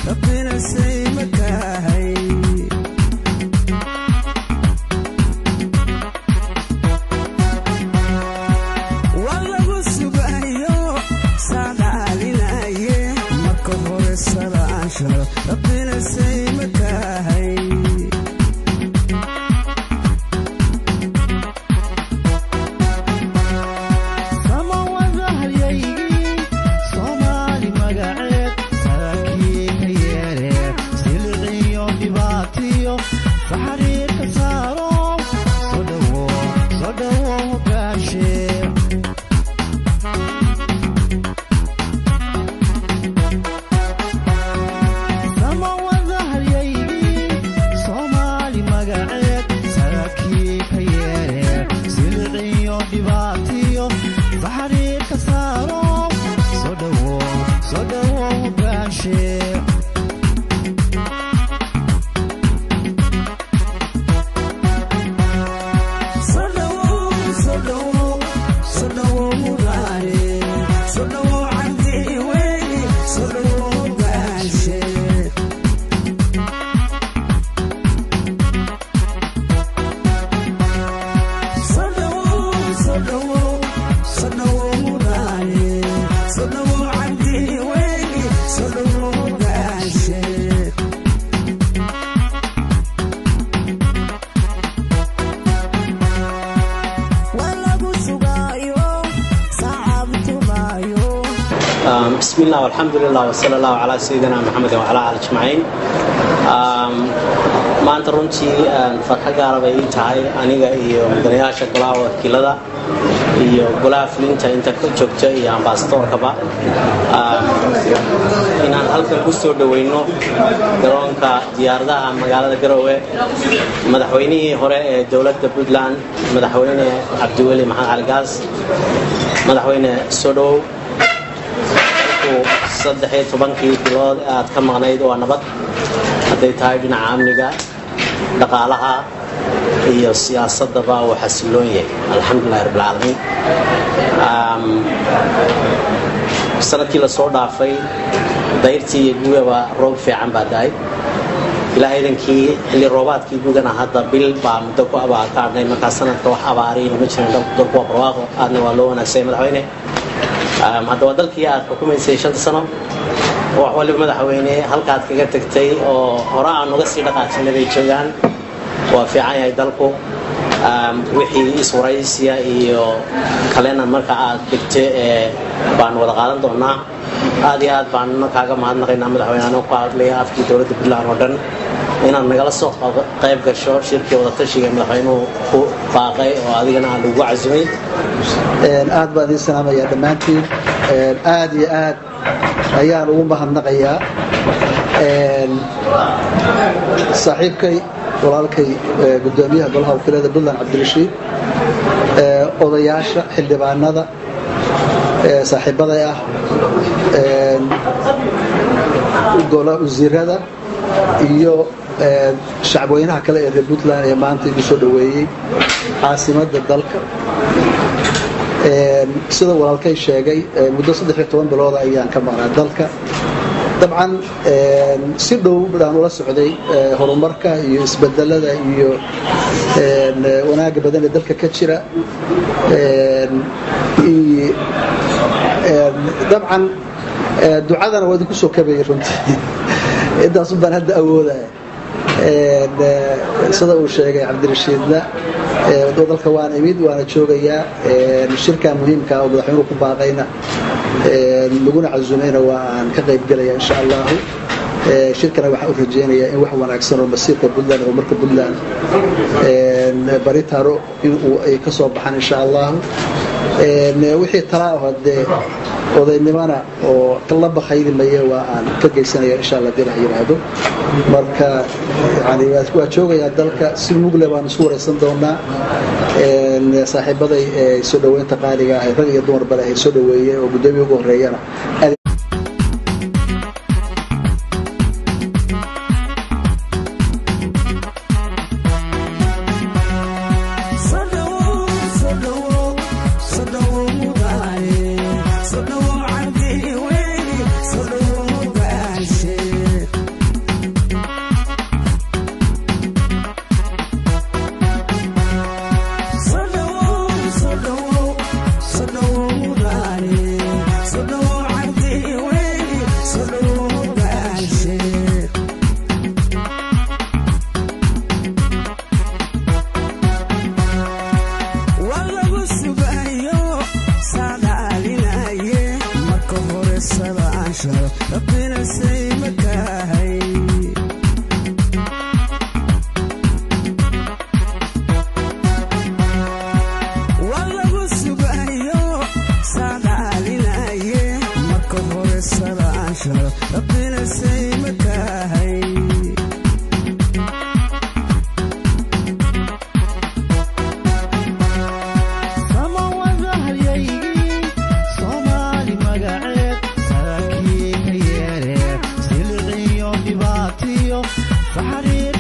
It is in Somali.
rabbina say makahay waa lagu sugayo saadaalinaye marka hore salaashalo rabbina say makahay samawadahayaygii soomaali magaceed saakii ka yeere siliciyo dhibaatiyo saxariirka saaro soo dhowo soo dhowo hogaashe samawadahayaygii soomaali magaceed saakii ka yeere siliciyo dhibaatiyo saxariirka saaro soo dhowo soo dhowo hogaashe بسم الله والحمد لله وصلى الله على سيدنا محمد وعلى آله أجمعين maanta runtii farxo gaara bay ii tahay aniga iyo mudanayaasha golaha wakiilada iyo golaha fulinta inta ka joogta iyo ambasadoorkaba inaan halkan ku soo dhoweyno garoonka diyaaradaha magaalada garowe madaxweynihii hore ee dowladda puntland madaxweyne cabdiweli maxamed cali gaas madaxweyne soo dhowow saddex iyo tobankii bilood aad ka maqnayd waa nabad hadday tahay dhinaca amniga dhaqaalaha iyo siyaasadaba uu xasiloon yahay alxamdulilahi rabbilcaalamiin sanadkii lasoo dhaafay dayrtii iyo gugaba roob fiican baa da-ay ilaa idankii xilli roobaadkii gugana hadda bil baa muddo ku abaa ka adhnay markaa sanadka wax abaariina ma jirin dalku waa barwaaqo aadna waa loo wanaagsay madaxweyne hadda waa dalkii aad xukumaysay shanta sano wax waliba madaxweyne halkaad kaga tagtay oo hore aan uga sii dhaqaajinay bay joogaan waa fiican yahay dalku wixii iswaraysiya iyo kalena marka aad dhigto ee baan wada qaadan doonaa aad iyo aad baan kaaga mahadnaqaynaa madaxweyne anoo ku hadlaya afkii dowladda puntland oo dhan inaad nagala soo qayb gasho shirkii wadatashiga madaxweynuhu ku baaqay oo adigana aan lagu casumay aad baan idiin salaamayaa dhammaantiin aad iyo aad ayaan ugu mahadnaqayaa saaxiibkay walaalkay gudoomiyaha golaha wakiilada puntland cabdirashiid odayaasha xildhibaanada saaxiibaday ah wasiirada iyo shacabweynaha kale ee reer puntland ee maanta igu soo dhoweeyey caasimadda dalka sida walaalkay sheegay muddo saddex iyo toban bilooda ayaan ka maqnaa dalka dabcan si dhow baan ula socday horumarka iyo isbedelada iyo wanaagga badan ee dalka ka jira dabcan ducadana waa idinku soo kabayay runtii intaasun baan hadda awoodaya sida uu sheegay cabdirashiidna dalka waan imid waana joogayaa shirka muhiimka oo madaxweynuhu ku baaqayna laguna casumayna waa aan ka qayb gelaya insha allahu shirkana waxaan u rajaynayaa in wax wanaagsan oo masiirka puntland oo marka puntland bari taro in ay ka soo baxaan insha allahu wixii talaa aho dee odaynimana oo la bakayli maya waa aan ka geysanaya insha alla hadii la yidhaahdo marka yani waa joogayaa dalka si mugle baan isku waraysan doonaa saaxiibaday soo dhoweynta qaaliga ah rag iyo dumarba leh soo dhoweeyey oo guddoomiya ugu horeeyana rabbina say makahay waa lagu sugayo saadaalinaye marka hore salaasha rabbina say makahay samawada halyaygii soomaali magaceed saakii ka yeeree siliciyo dhibaatiyo faxariir